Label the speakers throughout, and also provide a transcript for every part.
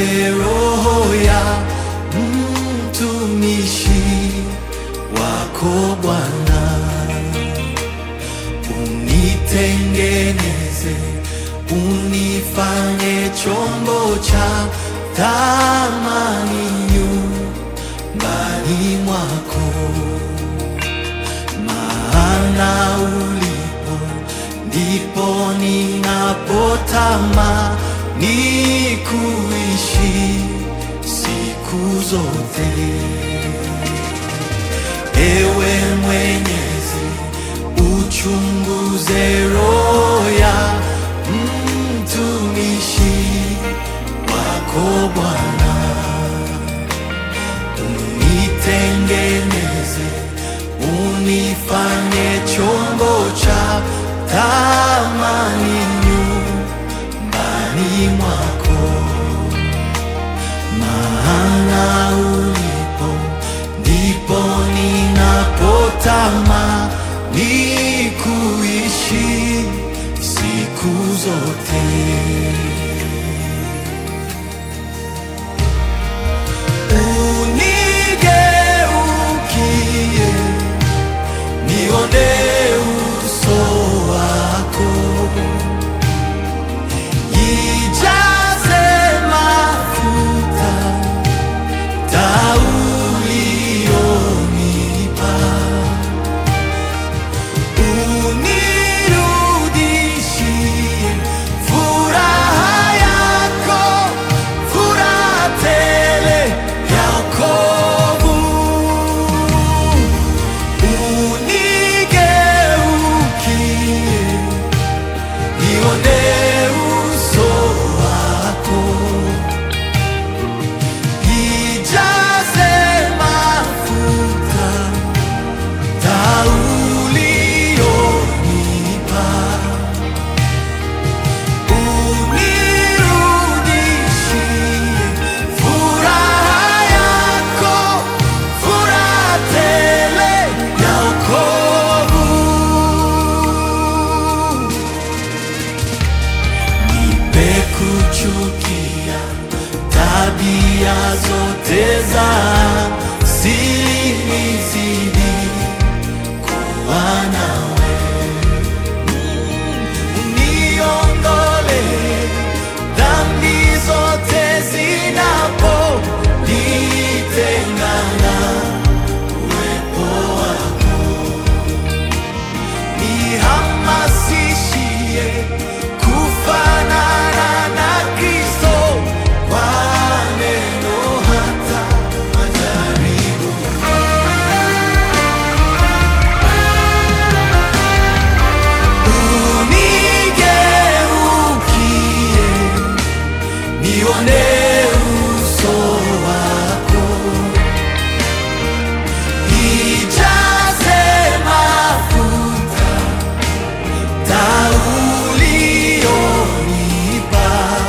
Speaker 1: roho ya mtumishi wako Bwana, unitengeneze, unifanye chombo cha thamani nyumbani mwako, maana ulipo ndipo ninapotamani kuishi siku zote. Ewe Mwenyezi, uchunguze roho ya mtumishi wako Bwana, unitengeneze, unifanye chombo cha thamani nyumbani mwako, maana ulipo ndipo ninapotamani kuishi siku zote. Unigeukie, nione uso wako, ijaze mafuta taa ulionipa, unirudishie furaha yako, furaha tele ya wokovu. Unigeukie, nione uso wako ijaze mafuta taa ulionipa, unirudishie furaha yako, furaha tele ya wokovu. Nipe kuchukia tabia zote za siri, nizidi kuwa nawe, uniondole dhambi zote zinapojitengana uwepo wako nihamasishie kufanana na Kristo kwa neno hata majaribu. Unigeukie, nione uso wako ijaze mafuta taa ulionipa,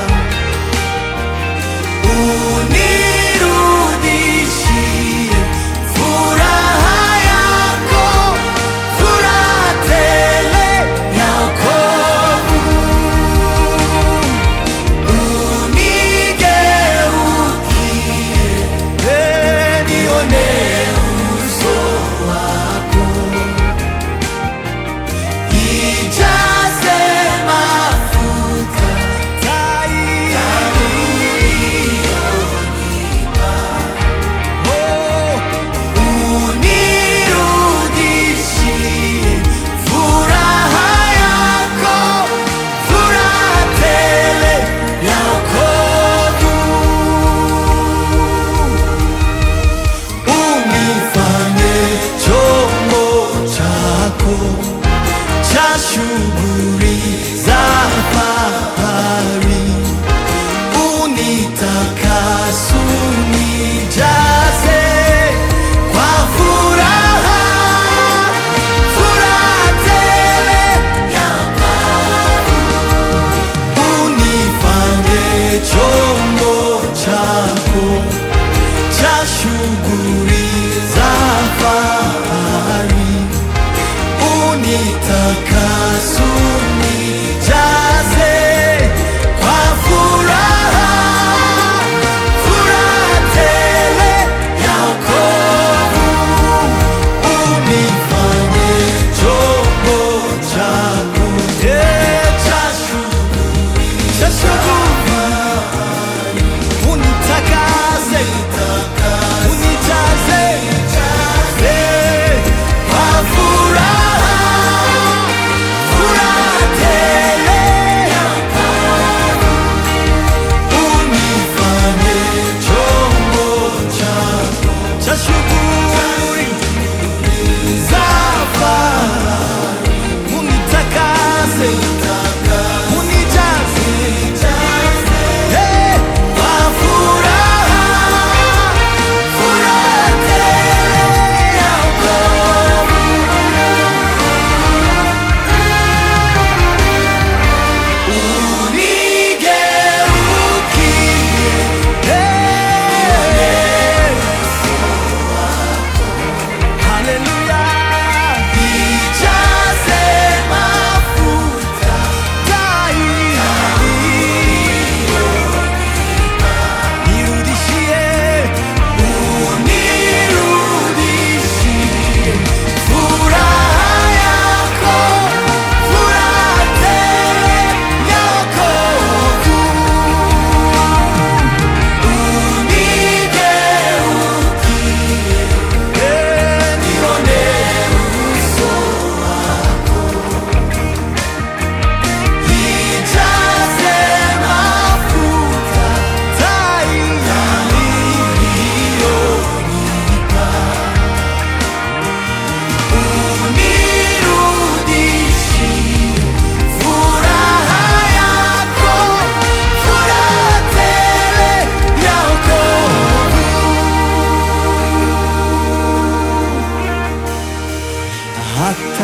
Speaker 1: unirudishie furaha yako, furaha tele ya wokovu. Unigeukie, eh, nione uso wako ijaze mafuta taa ulionipa, oh, unirudishie furaha yako, furaha tele ya wokovu. Unifanye chombo chako cha shughuli za fahari, unitakase, unijaze kwa furaha, furaha tele ya unifanye chombo chako cha shughuli za fahari, unitakase, unijaze kwa furaha,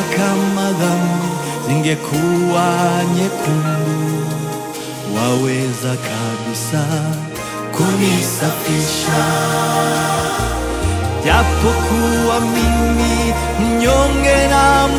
Speaker 1: kama dhambi zingekuwa nyekundu, waweza kabisa kunisafisha japokuwa mimi mnyonge na